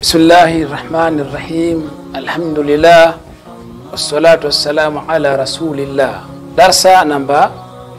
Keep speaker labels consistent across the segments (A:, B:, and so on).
A: Bismillahi rahmani rahim, alhamdulillah wassalatu wassalamu ala rasulillah. Darsa namba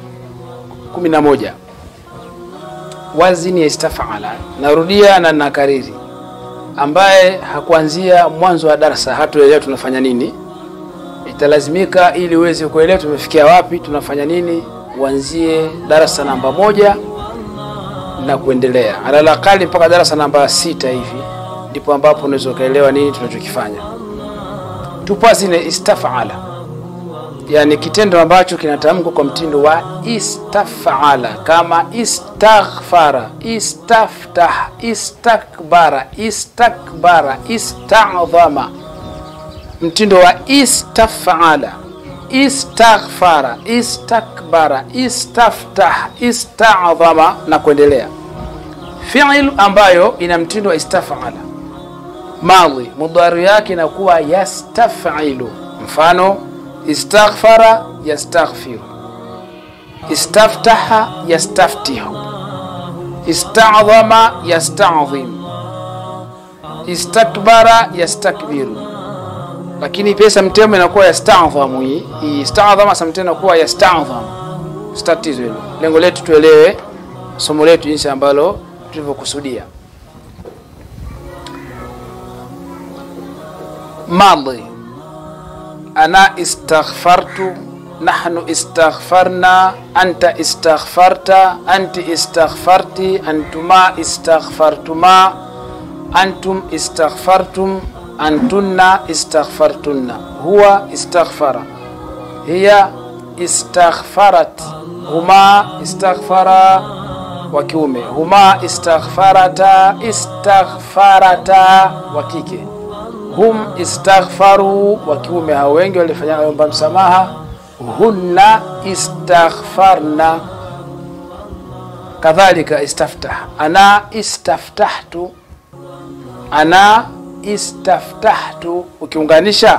A: 11 wazini ya istafala. Narudia na nakariri, ambaye hakuanzia mwanzo wa darsa hatuelewa tunafanya nini, italazimika ili uweze kuelewa tumefikia wapi, tunafanya nini, uanzie darasa namba moja na kuendelea, alalakali mpaka darasa namba sita hivi ndipo ambapo unaweza ukaelewa nini tunachokifanya. Tupo zile istafala, yani kitendo ambacho kinatamkwa kwa mtindo wa istafala, kama istaghfara, istaftah, istakbara, istakbara, istadhama. Mtindo wa istafala, istaghfara, istakbara, istaftah, istadhama na kuendelea. Fi'il ambayo ina mtindo wa istafala madhi mudhari yake inakuwa yastafilu. Mfano, istaghfara yastaghfiru, istaftaha yastaftihu, istadhama yastadhim, istakbara yastakbiru. Lakini pia samtemo inakuwa yastadhamu. Hii istadhama samtemo inakuwa yastadhamu. Tatizo hilo, lengo letu tuelewe somo letu jinsi ambalo tulivyokusudia. Madhi, ana istaghfartu, nahnu istaghfarna, anta istaghfarta, anti istaghfarti, antuma istaghfartuma, antum istaghfartum, antunna istaghfartunna, huwa istaghfara, hiya istaghfarat, huma istaghfara wa kiume, huma istaghfarata, istaghfarata wa kike hum istaghfaru wa kiume, hao wengi walifanya omba msamaha. Hunna istaghfarna, kadhalika istaftah, ana istaftahtu, ana istaftahtu. Ukiunganisha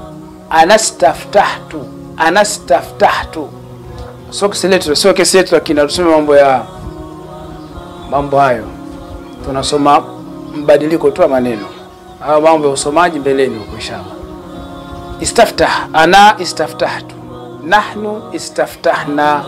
A: anastaftahtu, anastaftahtu, sio kesi letu, sio kesi yetu, lakini tusome mambo ya mambo hayo, tunasoma mbadiliko tu wa maneno au mambo ya usomaji mbeleni huko inshallah. Istaftah, ana istaftahtu, nahnu istaftahna,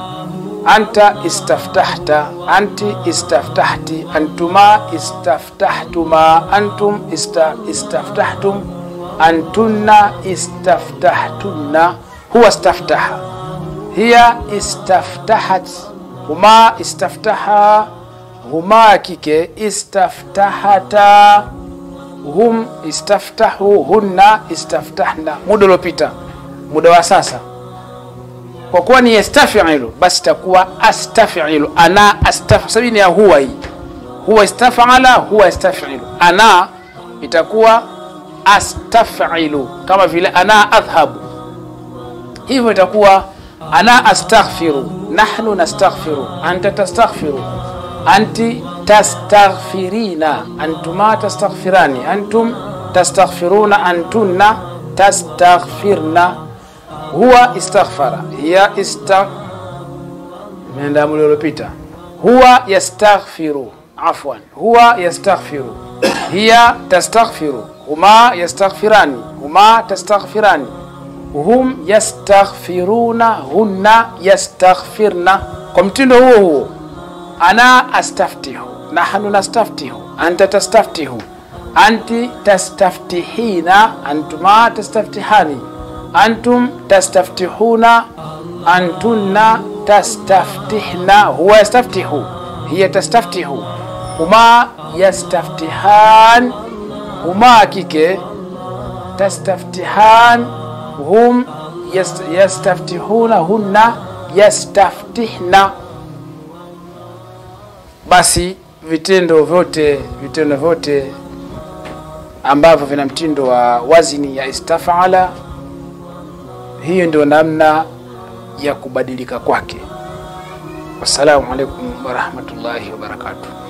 A: anta istaftahta, anti istaftahti, antuma istaftahtuma, antum ista, istaftahtum, antunna istaftahtunna, huwa istaftaha, hiya istaftahat, huma istaftaha, huma kike istaftahata hum istaftahu hunna istaftahna. Muda uliopita, muda wa sasa, kwa kuwa ni yastafilu, basi itakuwa astafilu. Ana astaf sabini ya huwa hii huwa istafala, huwa yastafilu. Ana itakuwa astafilu, kama vile ana adhhabu, hivyo itakuwa ana astaghfiru, nahnu nastaghfiru, anta tastaghfiru, anti tastaghfirina antuma tastaghfirani antum tastaghfiruna antunna tastaghfirna huwa istaghfara hiya ista imeenda muda uliopita huwa yastaghfiru afwan huwa yastaghfiru hiya tastaghfiru huma yastaghfirani huma tastaghfirani hum yastaghfiruna hunna yastaghfirna kwa mtindo huo huo ana astaftihu nahnu nastaftihu anta tastaftihu anti tastaftihina antuma tastaftihani antum tastaftihuna antunna tastaftihna huwa yastaftihu hiya tastaftihu huma yastaftihan huma kike tastaftihan hum yastaftihuna hunna yastaftihna basi vitendo vyote vitendo vyote ambavyo vina mtindo wa wazini ya istafala, hiyo ndio namna ya kubadilika kwake. Wassalamu alaikum warahmatullahi wabarakatuh.